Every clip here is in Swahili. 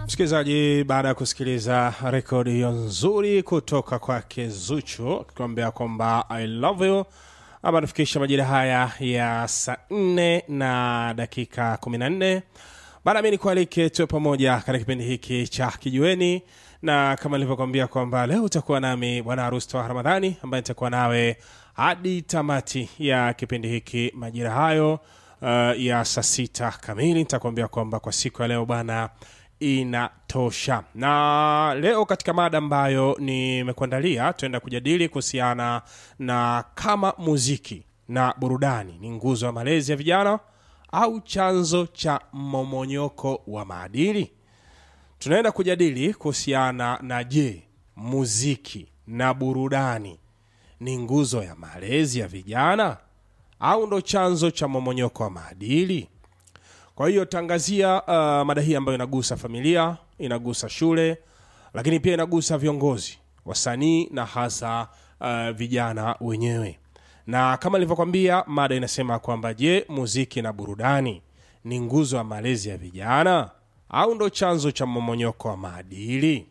msikilizaji baada ya kusikiliza rekodi hiyo nzuri kutoka kwake zuchu akituambia kwamba i love you ama tufikisha majira haya ya saa nne na dakika 14 baada mi nikualike tuwe pamoja katika kipindi hiki cha kijueni na kama nilivyokwambia kwamba leo utakuwa nami bwana harusi toa ramadhani ambaye nitakuwa nawe hadi tamati ya kipindi hiki majira hayo uh, ya saa sita kamili nitakuambia kwamba kwa siku ya leo bwana inatosha na leo katika mada ambayo nimekuandalia tuenda kujadili kuhusiana na kama muziki na burudani ni nguzo ya malezi ya vijana au chanzo cha momonyoko wa maadili tunaenda kujadili kuhusiana na je muziki na burudani ni nguzo ya malezi ya vijana au ndo chanzo cha momonyoko wa maadili kwa hiyo tangazia uh, mada hii ambayo inagusa familia inagusa shule lakini pia inagusa viongozi wasanii na hasa uh, vijana wenyewe na kama nilivyokwambia mada inasema kwamba je muziki na burudani ni nguzo ya malezi ya vijana au ndo chanzo cha momonyoko wa maadili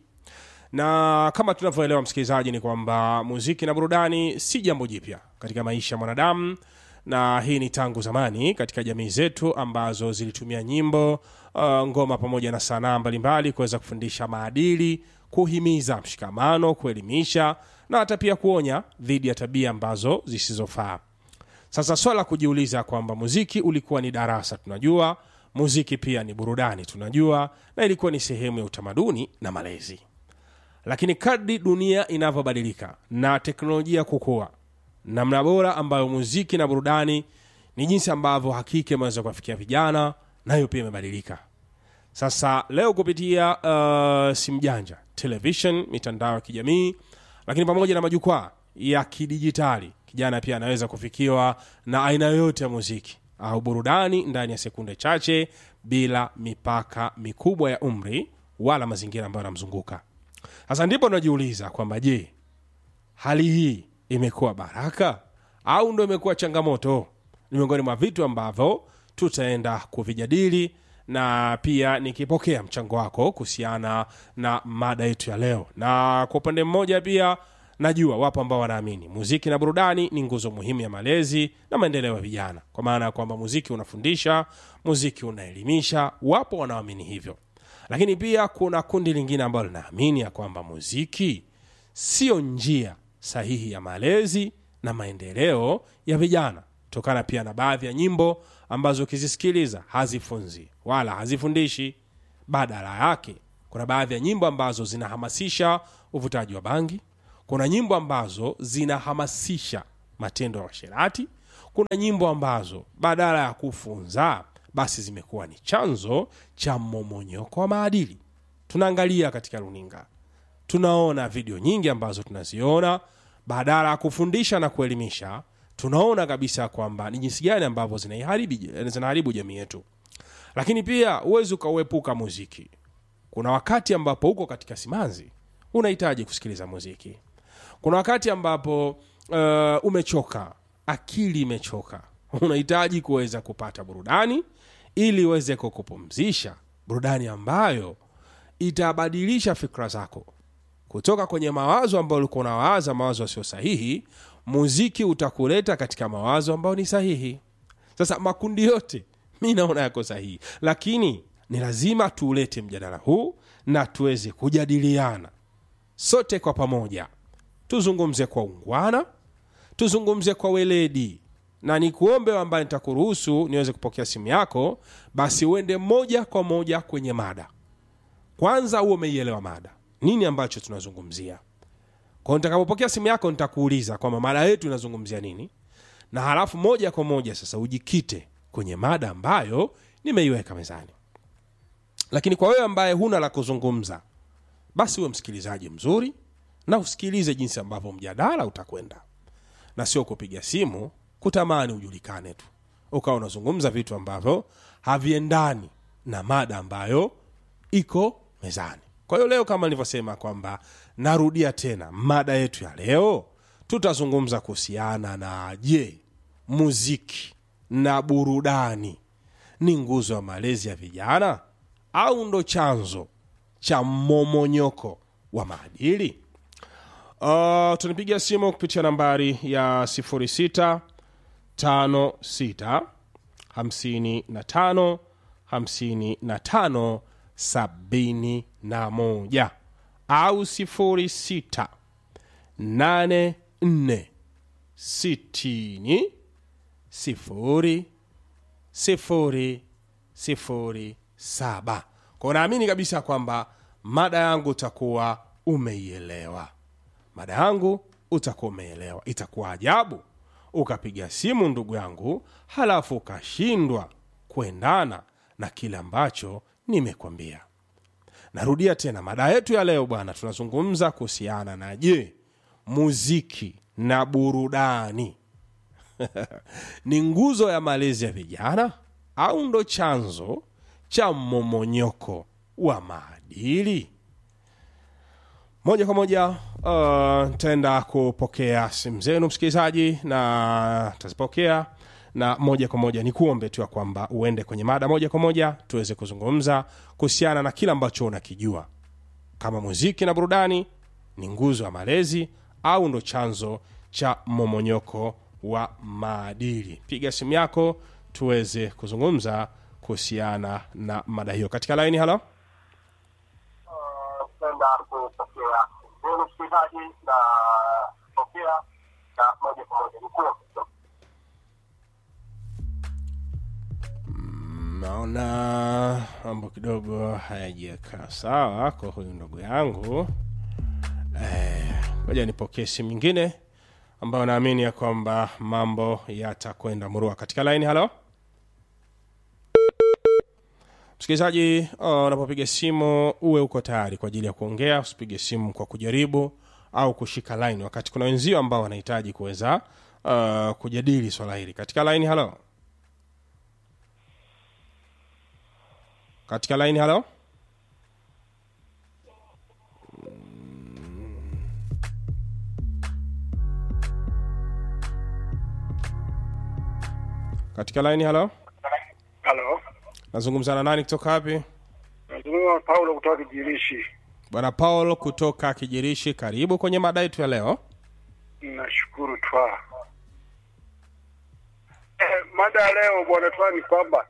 na kama tunavyoelewa msikilizaji ni kwamba muziki na burudani si jambo jipya katika maisha ya mwanadamu na hii ni tangu zamani katika jamii zetu ambazo zilitumia nyimbo uh, ngoma pamoja na sanaa mbalimbali kuweza kufundisha maadili kuhimiza mshikamano kuelimisha na hata pia kuonya dhidi ya tabia ambazo zisizofaa sasa swala la kujiuliza kwamba muziki ulikuwa ni darasa tunajua muziki pia ni burudani tunajua na ilikuwa ni sehemu ya utamaduni na malezi lakini kadri dunia inavyobadilika na teknolojia kukua namna bora ambayo muziki na burudani ni jinsi ambavyo hakika imeweza kuwafikia vijana nayo pia imebadilika sasa leo kupitia uh, simu janja television mitandao ya kijamii lakini pamoja na majukwaa ya kidijitali kijana pia anaweza kufikiwa na aina yoyote ya muziki au burudani ndani ya sekunde chache bila mipaka mikubwa ya umri wala mazingira ambayo yanamzunguka sasa ndipo unajiuliza kwamba je hali hii imekuwa baraka au ndo imekuwa changamoto ni miongoni mwa vitu ambavyo tutaenda kuvijadili na pia nikipokea mchango wako kuhusiana na mada yetu ya leo na kwa upande mmoja pia najua wapo ambao wanaamini muziki na burudani ni nguzo muhimu ya malezi na maendeleo ya vijana kwa maana ya kwamba muziki unafundisha muziki unaelimisha wapo wanaoamini hivyo lakini pia kuna kundi lingine ambalo linaamini ya kwamba muziki sio njia sahihi ya malezi na maendeleo ya vijana kutokana pia na baadhi ya nyimbo ambazo ukizisikiliza hazifunzi wala hazifundishi badala yake kuna baadhi ya nyimbo ambazo zinahamasisha uvutaji wa bangi kuna nyimbo ambazo zinahamasisha matendo ya washerati kuna nyimbo ambazo badala ya kufunza basi zimekuwa ni chanzo cha mmomonyoko wa maadili tunaangalia katika runinga tunaona video nyingi ambazo tunaziona badala ya kufundisha na kuelimisha tunaona kabisa kwamba ni jinsi gani ambavyo zinaharibu zinaharibu jamii yetu lakini pia huwezi ukauepuka muziki kuna wakati ambapo uko katika simanzi unahitaji kusikiliza muziki kuna wakati ambapo uh, umechoka akili imechoka unahitaji kuweza kupata burudani ili uweze kukupumzisha burudani ambayo itabadilisha fikra zako kutoka kwenye mawazo ambayo ulikuwa unawaza mawazo yasiyo sahihi muziki utakuleta katika mawazo ambayo ni sahihi sasa makundi yote mi naona yako sahihi lakini ni lazima tuulete mjadala huu na tuweze kujadiliana sote kwa pamoja tuzungumze kwa ungwana tuzungumze kwa weledi na nikuombe ambaye nitakuruhusu niweze kupokea simu yako basi uende moja kwa moja kwenye mada kwanza huo umeielewa mada nini ambacho tunazungumzia kwao nitakapopokea simu yako nitakuuliza kwamba mada yetu inazungumzia nini na halafu moja kwa moja sasa ujikite kwenye mada ambayo nimeiweka mezani lakini kwa wewe ambaye huna la kuzungumza basi uwe msikilizaji mzuri na usikilize jinsi ambavyo mjadala utakwenda na sio kupiga simu kutamani ujulikane tu ukawa unazungumza vitu ambavyo haviendani na mada ambayo iko mezani kwa hiyo leo kama nilivyosema kwamba narudia tena mada yetu ya leo tutazungumza kuhusiana na je muziki na burudani ni nguzo ya malezi ya vijana au ndo chanzo cha momonyoko wa maadili uh, tunipigia simu kupitia nambari ya 06 56 55 55 71 au 06 84 60 sifuri sifuri sifuri saba kwao naamini kabisa kwamba mada yangu utakuwa umeielewa mada yangu utakuwa umeelewa itakuwa ajabu ukapiga simu ndugu yangu halafu ukashindwa kuendana na kile ambacho nimekwambia narudia tena mada yetu ya leo bwana tunazungumza kuhusiana na je muziki na burudani ni nguzo ya malezi ya vijana au ndo chanzo cha mmomonyoko wa maadili moja kwa moja uh, taenda kupokea simu zenu msikilizaji na tazipokea na moja kwa moja ni kuombe tu ya kwamba uende kwenye mada moja kwa moja tuweze kuzungumza kuhusiana na kile ambacho unakijua kama muziki na burudani ni nguzo ya malezi au ndo chanzo cha momonyoko wa maadili piga simu yako tuweze kuzungumza kuhusiana na mada hiyo katika laini halo kwenda kupokea zenu msikilizaji na pokea na moja kwa moja nikuwa naona mambo kidogo hayajakaa sawa kwa huyu ndugu yangu moja nipokee simu nyingine ambayo naamini ya kwamba mambo yatakwenda murua katika laini halo msikilizaji uh, unapopiga simu uwe uko tayari kwa ajili ya kuongea usipige simu kwa kujaribu au kushika laini wakati kuna wenzio ambao wanahitaji kuweza uh, kujadili swala hili katika laini halo katika laini halo katika laini halo halo nazungumza na nani kutoka wapi nazungumza paulo kutoka kijirishi bwana paul kutoka kijirishi karibu kwenye mada yetu ya leo nashukuru twa eh, mada ya leo bwana twa ni kwamba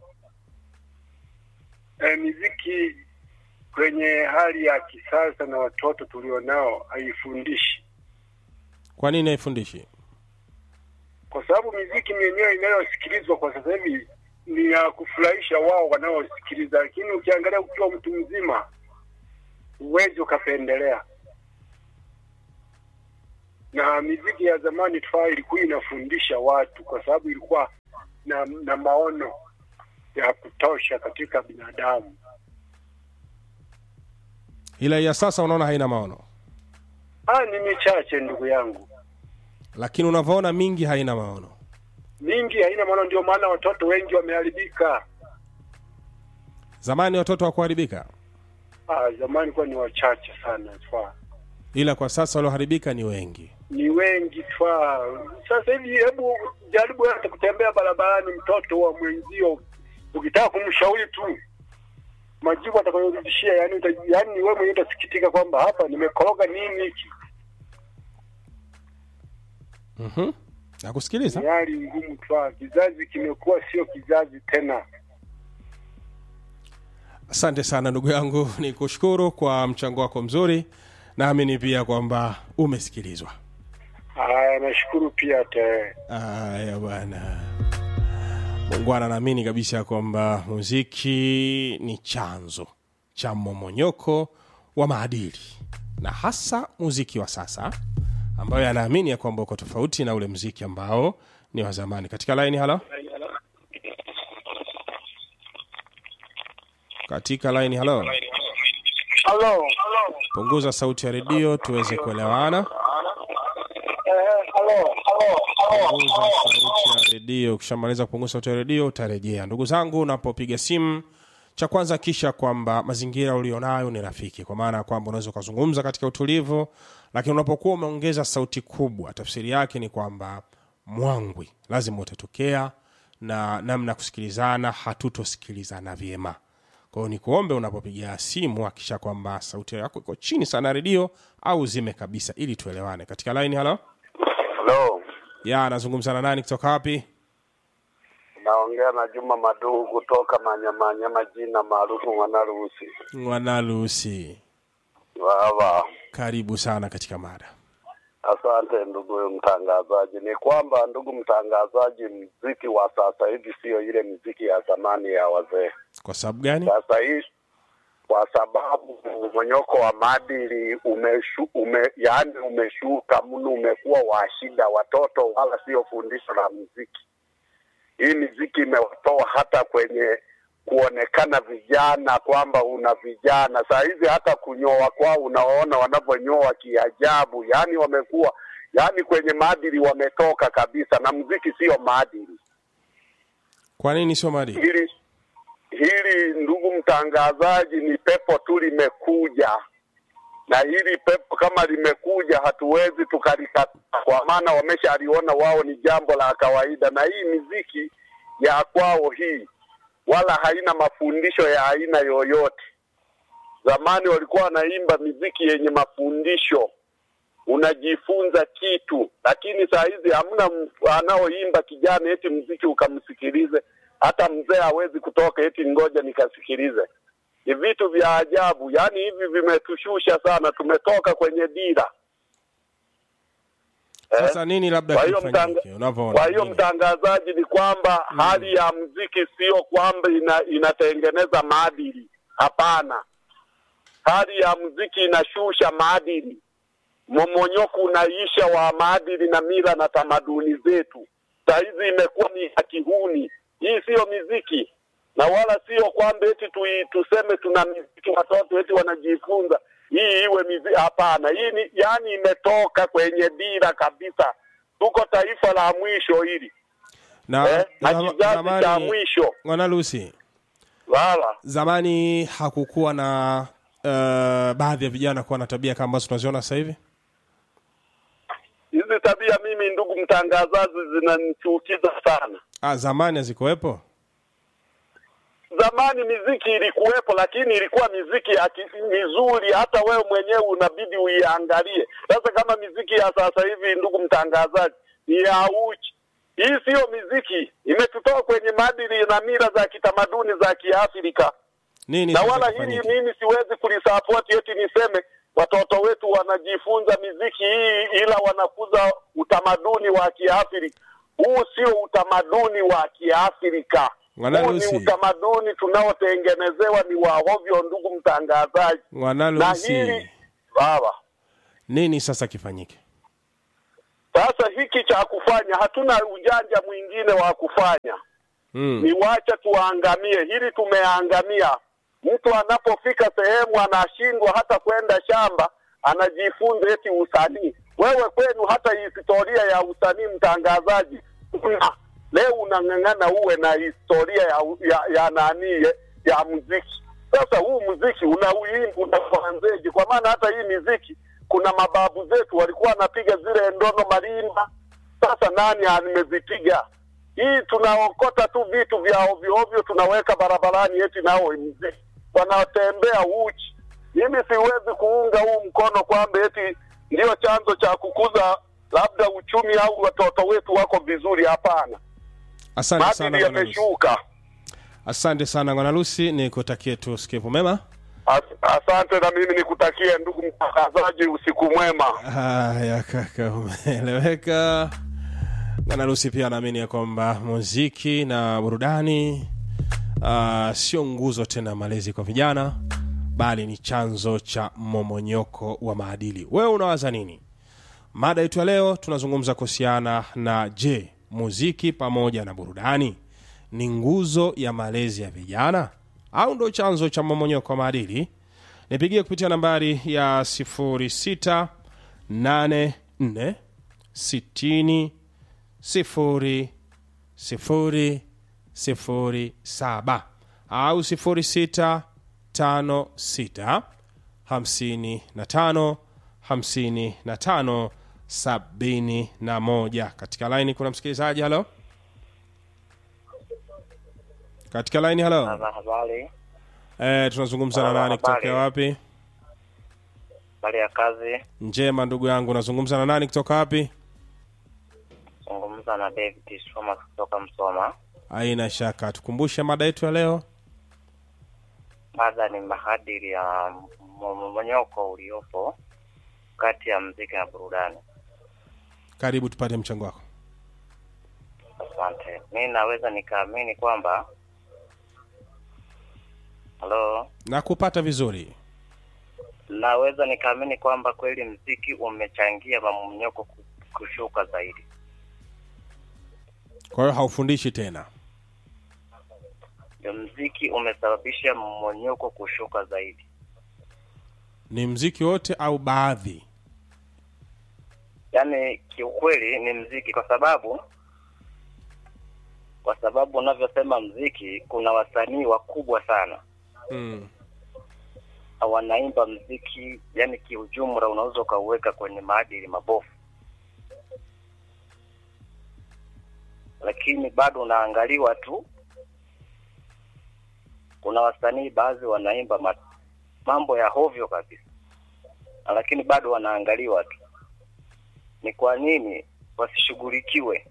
eh, miziki kwenye hali ya kisasa na watoto tulionao haifundishi kwa nini haifundishi kwa sababu miziki yenyewe inayosikilizwa kwa sasa hivi ni ya kufurahisha wao wanaosikiliza, lakini ukiangalia ukiwa mtu mzima huwezi ukapendelea. Na miziki ya zamani tufaa ilikuwa inafundisha watu, kwa sababu ilikuwa na, na maono ya kutosha katika binadamu. ila ya sasa unaona haina maono Ah, ni michache ndugu yangu, lakini unavyoona mingi haina maono mingi haina maono, ndio maana watoto wengi wameharibika. zamani watoto wakuharibika Ah, zamani kuwa ni wachache sana tufaa ila kwa sasa walioharibika ni wengi ni wengi twa sasa hivi. Hebu jaribu hata kutembea barabarani, mtoto wa mwenzio, ukitaka kumshauri tu majibu atakayorudishia, yani uta, yani wewe mwenyewe utasikitika kwamba hapa nimekoroga nini hiki. mm-hmm. nakusikiliza Ni hali ngumu twa, kizazi kimekuwa sio kizazi tena. asante sana ndugu yangu ni kushukuru kwa mchango wako mzuri naamini pia kwamba umesikilizwa Haya, nashukuru pia te. aya bwana mungwana naamini kabisa kwamba muziki ni chanzo cha momonyoko wa maadili na hasa muziki wa sasa ambayo anaamini ya kwamba uko tofauti na ule mziki ambao ni wa zamani katika laini halo katika laini halo Halo, punguza sauti ya redio tuweze kuelewana eh, halo, halo, halo. punguza sauti ya redio ukishamaliza kupunguza sauti ya redio utarejea ndugu zangu unapopiga simu cha kwanza kisha kwamba mazingira ulionayo ni rafiki kwa maana ya kwamba unaweza ukazungumza katika utulivu lakini unapokuwa umeongeza sauti kubwa tafsiri yake ni kwamba mwangwi lazima utatokea na namna ya kusikilizana hatutosikilizana vyema kwa hiyo nikuombe unapopiga simu hakisha kwamba sauti yako iko chini sana redio au zime kabisa ili tuelewane katika line halo Halo, ya anazungumza na nani kutoka wapi naongea na Juma Maduhu kutoka Manyamanyama, jina maarufu Mwanaruhusi. mwanalusi Wawa, karibu sana katika mada asante ndugu mtangazaji. Ni kwamba ndugu mtangazaji, mziki wa sasa hivi sio ile mziki ya zamani ya wazee. kwa sababu gani Sasa hii kwa sababu mmonyoko wa maadili umeshu, ume, yaani umeshuka mno, umekuwa wa shida. Watoto wala sio fundisho la muziki. Hii miziki imewatoa hata kwenye kuonekana vijana kwamba una vijana. Saa hizi hata kunyoa kwao unaona wanavyonyoa kiajabu, yaani wamekuwa yaani kwenye maadili wametoka kabisa, na muziki sio maadili. kwa nini sio maadili Hili hili ndugu mtangazaji, ni pepo tu limekuja, na hili pepo kama limekuja, hatuwezi tukalikataa, kwa maana wameshaliona wao ni jambo la kawaida, na hii miziki ya kwao hii wala haina mafundisho ya aina yoyote. Zamani walikuwa wanaimba miziki yenye mafundisho, unajifunza kitu, lakini saa hizi hamna m- anaoimba kijana eti mziki ukamsikilize. Hata mzee hawezi kutoka eti ngoja nikasikilize. Ni vitu vya ajabu, yaani hivi vimetushusha sana, tumetoka kwenye dira. sasa nini labda Kwa hiyo kifanyike mtanga- unavyoona kwa hiyo nini? mtangazaji, ni kwamba hali ya mziki sio kwamba ina, inatengeneza maadili. Hapana, hali ya mziki inashusha maadili. Momonyoko unaisha wa maadili na mila na tamaduni zetu. Saa hizi imekuwa ni ya kihuni. Hii siyo miziki na wala sio kwamba eti tu, tuseme tuna miziki watoto eti wanajifunza hii iwe miziki. Hapana, hii ni yani imetoka kwenye dira kabisa. Tuko taifa la mwisho hili na eh, na zama- kizazi cha zamani mwisho mwanalusi wala zamani hakukuwa na uh, baadhi ya vijana kuwa na tabia kama ambazo tunaziona sasa hivi hizi tabia, mimi ndugu mtangazaji, zinanichukiza sana. ah, zamani hazikuwepo zamani miziki ilikuwepo, lakini ilikuwa miziki ya ki- mizuri, hata wewe mwenyewe unabidi uiangalie. Sasa kama miziki ya sasa hivi, ndugu mtangazaji, ni ya uchi. Hii siyo miziki, imetutoa kwenye maadili na mila za kitamaduni za Kiafrika, nini na sasa wala hili kifanyike? mimi siwezi kulisapoti eti niseme watoto wetu wanajifunza miziki hii ila wanakuza utamaduni wa Kiafrika. Huu sio utamaduni wa Kiafrika. Bwana Huu ni Lucy. utamaduni tunaotengenezewa ni wa ovyo, ndugu mtangazaji. Na mwanalusi hili baba, nini sasa kifanyike sasa hiki cha kufanya, hatuna ujanja mwingine wa kufanya mm. ni wacha tuangamie. Hili tumeangamia. Mtu anapofika sehemu anashindwa hata kwenda shamba, anajifunza eti usanii. Wewe kwenu hata historia ya usanii, mtangazaji, una leo unang'ang'ana uwe na historia ya, ya, ya nani ya, ya muziki. Sasa huu muziki unauimba unaanzeje? Kwa maana hata hii miziki kuna mababu zetu walikuwa wanapiga zile ndono marimba. Sasa nani amezipiga? hii tunaokota tu vitu vya ovyo ovyo tunaweka barabarani eti nao mziki wanatembea uchi. Mimi siwezi kuunga huu mkono kwamba eti ndio chanzo cha kukuza labda uchumi au watoto wetu wako vizuri. Hapana, asante sana maadili mwanalusi yameshuka. asante sana mwanalusi ni kutakie tu sikivu mema As, asante na mimi nikutakie ndugu mtangazaji usiku mwema. haya kaka umeeleweka mwanalusi pia anaamini ya kwamba muziki na burudani uh, sio nguzo tena ya malezi kwa vijana bali ni chanzo cha momonyoko wa maadili wewe unawaza nini mada yetu ya leo tunazungumza kuhusiana na je muziki pamoja na burudani ni nguzo ya malezi ya vijana au ndo chanzo cha momonyoko wa maadili nipigie kupitia nambari ya 0684 60 0 0 0 7 au 06 5 6 55 55 71 katika laini kuna msikilizaji halo katika laini halo Baba, habari. Eh, tunazungumza na Halo, nani habari. kutokea wapi? Habari ya kazi, Njema ndugu yangu, unazungumza na nani kutoka wapi? zungumza na David Shoma kutoka Msoma. Haina shaka, tukumbushe mada yetu ya leo. Mada ni maadili ya mmonyoko uliopo kati ya mziki na burudani. Karibu tupate mchango wako. Asante. Mi naweza nikaamini kwamba halo, Na kupata vizuri. naweza nikaamini kwamba kweli mziki umechangia mmonyoko ku- kushuka zaidi. Kwa hiyo haufundishi tena. Ndio, mziki umesababisha mmonyoko kushuka zaidi. Ni mziki wote au baadhi? yaani kiukweli ni mziki kwa sababu kwa sababu unavyosema mziki kuna wasanii wakubwa sana Mm. wanaimba mziki yani kiujumla unaweza ukauweka kwenye maadili mabovu lakini bado unaangaliwa tu kuna wasanii baadhi wanaimba ma, mambo ya hovyo kabisa lakini bado wanaangaliwa tu ni kwa nini wasishughulikiwe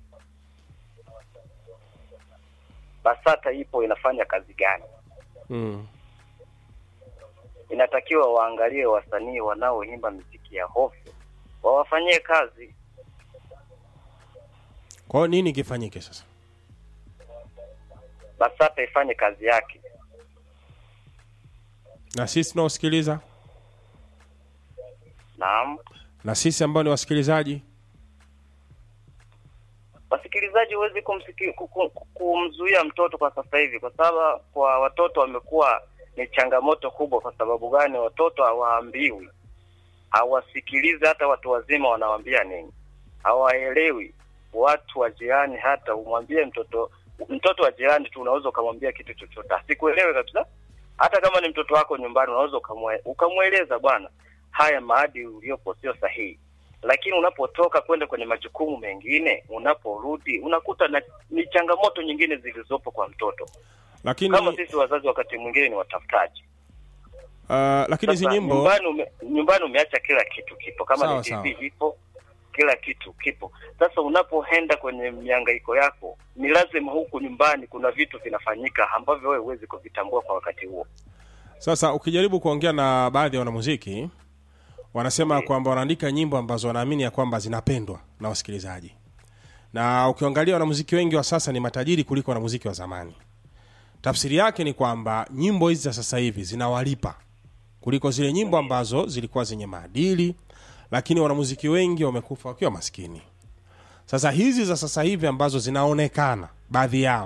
basata ipo inafanya kazi gani Mm. inatakiwa waangalie wasanii wanaoimba miziki ya hovyo wawafanyie kazi Kwa hiyo nini kifanyike sasa? basata ifanye kazi yake Na sisi tunaosikiliza naam na sisi ambao ni wasikilizaji wasikilizaji huwezi kumsiki- ku- ku- ku- kumzuia mtoto kwa sasa hivi kwa sababu kwa watoto wamekuwa ni changamoto kubwa kwa sababu gani watoto hawaambiwi hawasikilizi hata watu wazima wanawambia nini hawaelewi watu wa jirani hata umwambie mtoto mtoto wa jirani tu unaweza ukamwambia kitu chochote asikuelewe kabisa hata kama ni mtoto wako nyumbani unaweza ukamwe- ukamweleza bwana haya maadili uliopo sio sahihi lakini unapotoka kwenda kwenye majukumu mengine unaporudi unakuta na, ni changamoto nyingine zilizopo kwa mtoto lakini kama sisi wazazi wakati mwingine ni watafutaji uh, lakini hizi Sasa, nyimbo nyumbani, ume, nyumbani umeacha kila kitu kipo kama Sawa, ni sawa. tv ipo kila kitu kipo sasa unapoenda kwenye miangaiko yako ni lazima huku nyumbani kuna vitu vinafanyika ambavyo wewe huwezi kuvitambua kwa wakati huo sasa ukijaribu kuongea na baadhi ya wanamuziki wanasema kwamba wanaandika nyimbo ambazo wanaamini ya kwamba zinapendwa na wasikilizaji na ukiangalia wanamuziki wengi wa sasa ni matajiri kuliko wanamuziki wa zamani tafsiri yake ni kwamba nyimbo hizi za sasa hivi zinawalipa kuliko zile nyimbo ambazo zilikuwa zenye maadili lakini wanamuziki wengi wamekufa wakiwa maskini sasa hizi za sasa hivi ambazo zinaonekana baadhi yao